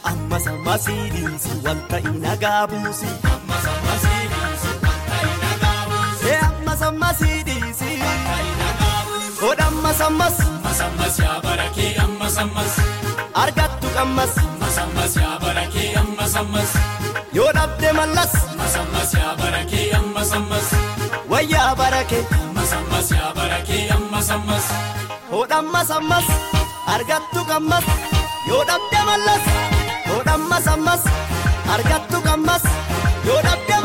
ammas ammasii dhiisi wanta inagaa buusi. Ammas ammasii dhiisi. Godha ammas ammas. Masammas yaa barakee ammas ammas. Argattu qammas. Masammas yaa barakee ammas ammas. Yoo dhabde mallas. Masammas yaa barakee ammas ammas. Wayyaa barakee. Masammas yaa barakee ammas ammas. Hodha ammas ammas. Argattu qammas. Yoo dhabde mallas. Hodha ammas ammas. Argattu qammas. Yoo dhabde